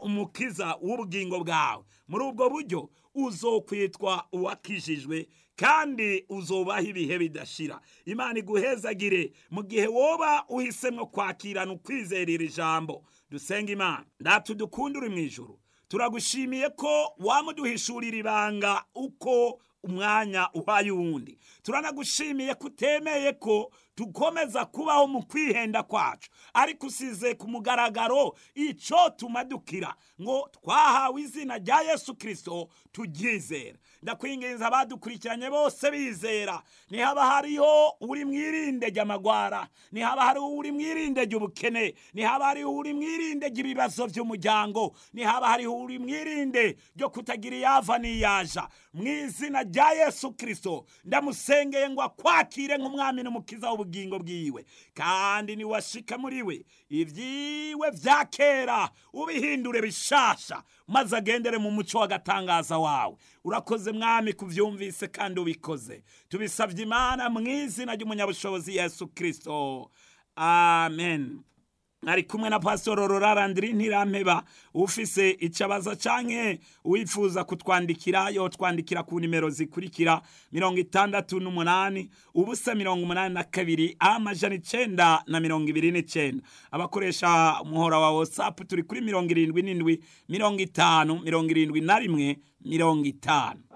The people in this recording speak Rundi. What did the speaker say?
umukiza w'ubugingo bwawe muri ubwo buryo uzokwitwa uwakijijwe kandi uzobaho ibihe bidashira imana iguhezagire mu gihe woba uhisemo kwakirana ukwizerera ijambo dusenga imana ndatu dukunda uri mu ijoro turagushimiye ko wamuduhishurira ibanga uko umwanya uhaye uwundi turanagushimiye ko utemeye ko dukomeza kubaho mu kwihenda kwacu ariko usize ku mugaragaro icyo tumadukira ngo twahawe izina rya yesu kirisito turyizera ndakwinginza abadukurikiranye bose bizera ntihaba hariho uri mwirinde ry'amagwara ntihaba hariho uri mwirinde ry'ubukene ntihaba hariho uri mwirinde ry'ibibazo by'umuryango ntihaba hariho uri mwirinde ryo kutagira iyava n'iyaja mu izina rya yesu kirisito ndamusengeye ngo akwakire nk'umwami n'umukiza w'ubugingo bwiwe kandi niwashika muri we ibyiwe bya kera ubihindure bishasha maze agendere mu muco w'agatangaza wawe urakoze mwami kubyumvise kandi ubikoze tubisabye imana mu izina ry'umunyabushobozi yesu kirisito amen ari kumwe na pasitoro rurarandiri ntirampeba ufise icabaza canke wifuza kutwandikira yotwandikira ku nimero zikurikira mirongo itandatu n'umunani ubusa mirongo umunani na kabiri amajana icenda na mirongo ibiri n'icenda abakoresha umuhora wa whatsapp turi kuri mirongo irindwi n'indwi mirongo itanu mirongo irindwi na rimwe mirongo itanu